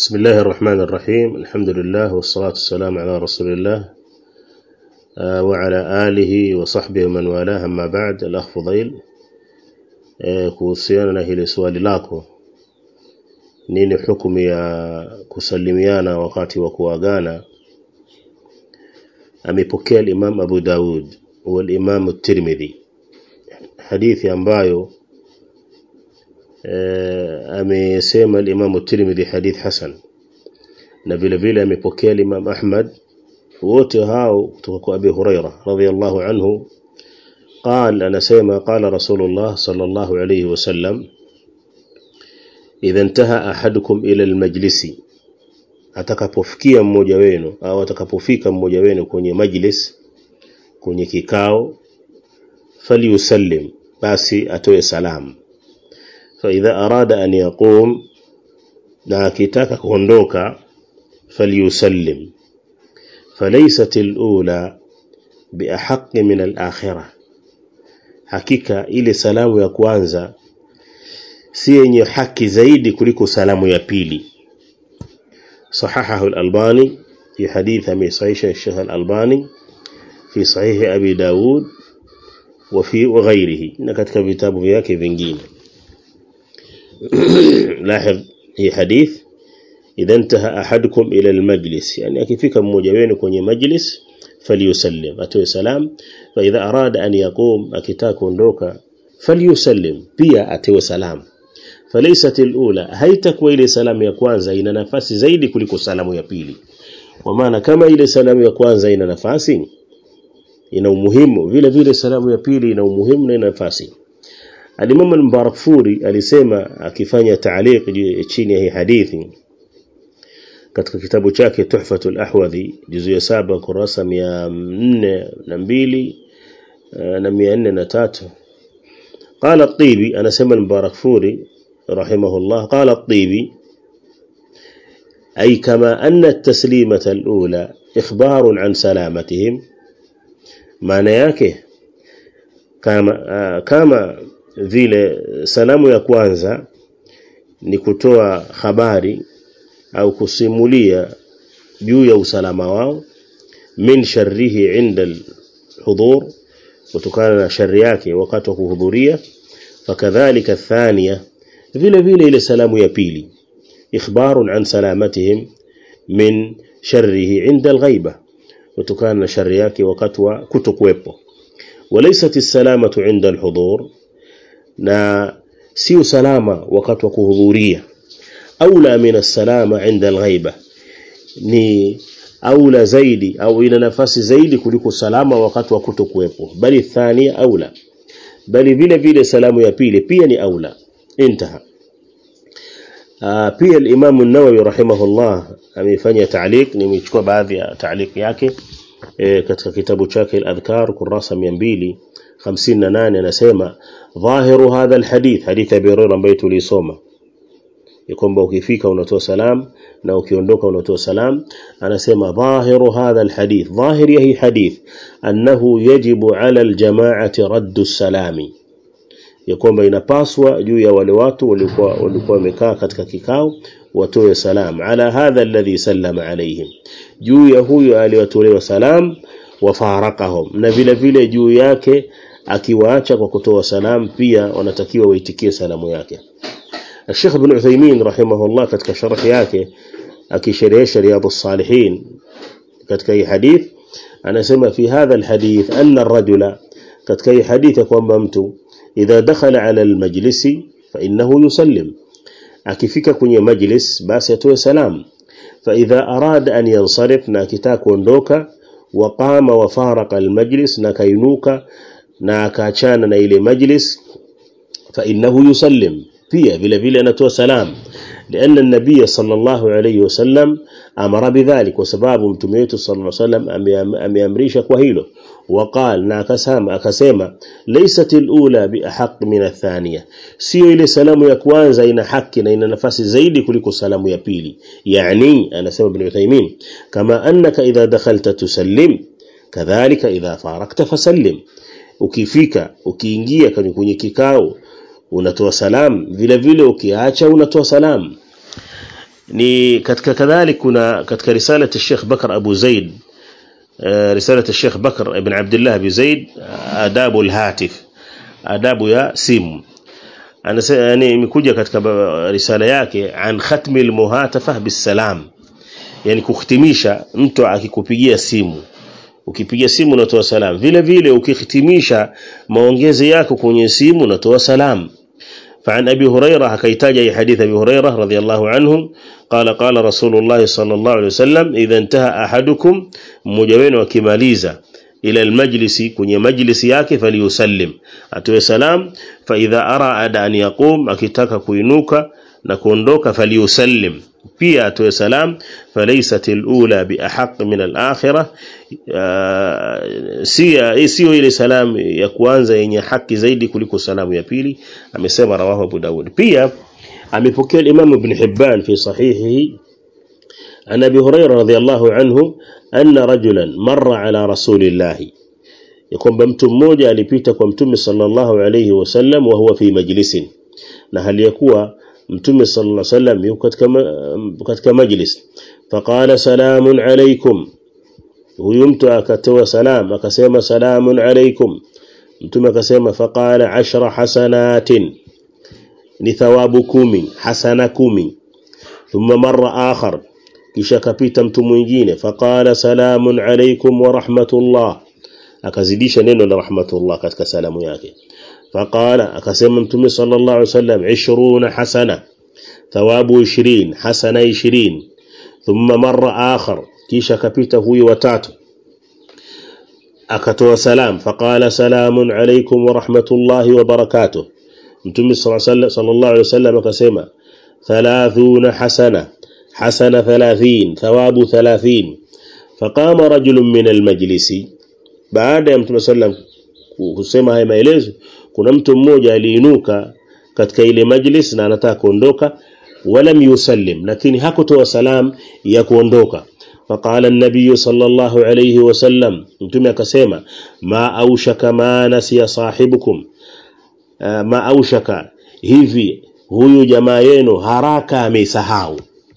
بسم الله الرحمن الرحيم الحمد لله والصلاة والسلام على رسول الله آه وعلى آله وصحبه ومن والاه أما بعد الأخ فضيل kuhusiana na hili swali lako nini hukumu ya kusalimiana wakati wa kuagana amepokea al-Imam Abu Daud wal-Imam at-Tirmidhi hadithi ambayo amesema al-Imam at-Tirmidhi hadith hasan na vile vile amepokea al-Imam Ahmad wote hao kutoka kwa Abi Huraira radhiyallahu anhu قال أنا سيما قال رسول الله صلى الله عليه وسلم إذا انتهى أحدكم إلى المجلس atakapofikia mmoja wenu au atakapofika mmoja wenu kwenye majlis kwenye kikao falyusallim basi atoe salamu fa idha arada an yaqum na akitaka kuondoka falyusallim falaysat alula biahaqqi min alakhirah hakika ile salamu ya kwanza si yenye haki zaidi kuliko salamu ya pili صححه الألباني في حديث أمي صحيح الشيخ الألباني في صحيح أبي داود وفي وغيره نكتك كتاب فيك vingine لاحظ هي حديث إذا انتهى أحدكم إلى المجلس يعني akifika mmoja wenu kwenye majlis falyusallim atoe salam fa idha arada an yaqum akitaka kuondoka falyusallim pia atoe salam falaysat alula haitakuwa ile salamu ya kwanza ina nafasi zaidi kuliko salamu ya pili kwa maana kama ile salamu ya kwanza ina nafasi ina umuhimu vile vile salamu ya pili ina umuhimu na ina nafasi Al-Imam al-Mubarakfuri alisema akifanya taaliq chini ya hii hadithi katika kitabu chake Tuhfatul Ahwadhi juzu ya saba kurasa 402 na 403 قال الطيبي أنا سمى المبارك فوري رحمه الله قال الطيبي أي كما أن التسليمة الأولى إخبار عن سلامتهم معنى yake kama kama vile salamu ya kwanza ni kutoa habari au kusimulia juu ya usalama wao min sharrihi inda alhudhur kutokana na shari yake wakati wa kuhudhuria fakadhalika thania vile vile ile salamu ya pili ikhbarun an salamatihim min sharrihi inda alghaiba kutokana na shari yake wakati wa kutokuwepo walaysat as-salamatu inda alhudhur na si usalama wakati wa kuhudhuria aula min as-salama inda al-ghaiba ni aula zaidi au ina nafasi zaidi kuliko salama wakati wa kutokuwepo bali thania aula bali vile vile salamu ya pili pia ni aula intaha pia al-Imam an-Nawawi rahimahullah amefanya ta'liq nimechukua baadhi ya ta'liq yake katika kitabu chake al-Adhkar kurasa 258 anasema dhahiru hadha al-hadith hadith Abi Hurairah ambaye tulisoma kwamba ukifika unatoa salam na ukiondoka unatoa salam anasema dhahiru hadha alhadith dhahiri hii hadith annahu yajibu ala aljamaati raddu salami ya kwamba inapaswa juu ya wale watu walikuwa walikuwa wamekaa katika kikao watoe salam ala hadha alladhi sallama alayhim juu ya huyo aliyetolewa salam wafarakahum na vile vile juu yake akiwaacha kwa kutoa salam pia wanatakiwa waitikie salamu yake الشيخ ابن عثيمين رحمه الله katika sharh yake akisherehesha riyadhus salihin katika hii hadith anasema fi hadha alhadith anna ar-rajula katika hii hadith kwamba mtu idha dakhala ala almajlisi fa innahu yusallim akifika kwenye majlis basi atoe salam fa idha arada an yansarif na akitaka kuondoka wa qama wa faraqa almajlis na kainuka na akaachana na ile majlis fa innahu yusallim pia vile vile anatoa salam لأن النبي صلى الله عليه وسلم أمر بذلك وسباب متميته صلى الله عليه وسلم أميامريش كوهيله وقال ناكسام أكسيما ليست الأولى بأحق من الثانية سيو إلي سلام يكوانزا إن حقنا إن نفس زيد كلك سلام يبيلي يعني أنا سبب ابن عثيمين كما أنك إذا دخلت تسلم كذلك إذا فارقت فسلم ukifika ukiingia kwenye kikao unatoa salam vile vile ukiacha unatoa salam ni katika kadhalik kuna katika risala ya Sheikh Bakar Abu Zaid risala ya Sheikh Bakar ibn Abdullah Abu Zaid adabu al-hatif adabu ya simu anasema yani imekuja katika risala yake an khatmi al-muhatafa bisalam yani kuhitimisha mtu akikupigia simu ukipiga simu unatoa salam vile vile ukihitimisha maongezi yako kwenye simu unatoa salam فعن أبي هريرة حكيتاج حديث أبي هريرة رضي الله عنه قال قال رسول الله صلى الله عليه وسلم إذا انتهى أحدكم مجوين وكماليزا إلى المجلس كني مجلس yake فليسلم atoe salam فإذا أراد أن يقوم akitaka kuinuka na kuondoka فليسلم pia atoe salam falaysat alula biahaq min alakhirah si sio ile salam ya kwanza yenye haki zaidi kuliko salamu ya pili amesema rawahu Abu Dawud pia amepokea Imam Ibn Hibban fi sahihihi عن ابي هريره رضي الله عنه ان رجلا مر على رسول الله يكون mtu mmoja alipita kwa mtume sallallahu alayhi wasallam wa huwa fi majlisin na hali ya kuwa mtume sallallahu alaihi wasallam yuko katika katika majlis faqala salamun alaykum huyu mtu akatoa salam akasema salamun alaykum mtume akasema faqala ashra hasanatin ni thawabu kumi hasana kumi thumma marra akhar kisha kapita mtu mwingine faqala salamun alaykum wa rahmatullah akazidisha neno la rahmatullah katika salamu yake فقال akasema mtume sallallahu alaihi wasallam 20 hasana thawabu 20 hasana 20 thumma marra akhar kisha kapita huyu watatu akatoa salam faqala salamun alaykum wa rahmatullahi wa barakatuh mtume sallallahu alaihi wasallam akasema 30 hasana hasana 30 thawabu 30 faqama rajulun min almajlisi baada ya mtume sallallahu kusema haya maelezo kuna mtu mmoja aliinuka katika ile majlis na anataka kuondoka wala yusallim lakini hakutoa salam ya kuondoka فقال النبي صلى الله عليه وسلم mtume akasema ma aushaka ma nasiya sahibukum ma aushaka hivi huyu jamaa yenu haraka amesahau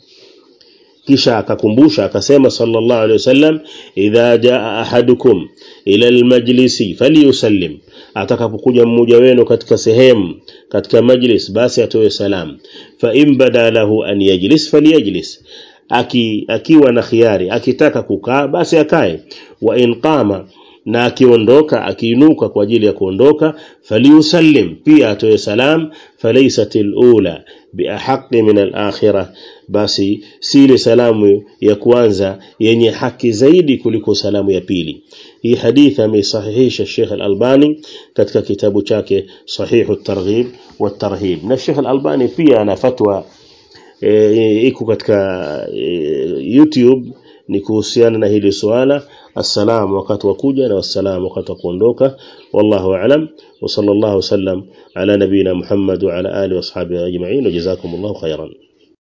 kisha akakumbusha akasema sallallahu alaihi wasallam idha jaa ahadukum ila almajlisi falyusallim atakapokuja mmoja wenu katika sehemu katika majlis basi atoe salam fa in bada lahu an yajlis falyajlis aki akiwa na khiari akitaka kukaa basi akae wa in qama na akiondoka akiinuka kwa ajili ya kuondoka faliusallim pia atoe salam falaysat alula biahaqi min alakhirah basi si ile salamu ya kwanza yenye haki zaidi kuliko salamu ya pili hii hadithi amesahihisha Sheikh Al-Albani katika kitabu chake Sahihu at-Targhib wat-Tarhib na Sheikh Al-Albani pia ana fatwa e, iko katika e, YouTube ni kuhusiana na hili swala السلام وقت وكوجا والسلام وقت وكوندوكا والله أعلم وصلى الله وسلم على نبينا محمد وعلى آله وأصحابه أجمعين وجزاكم الله خيرا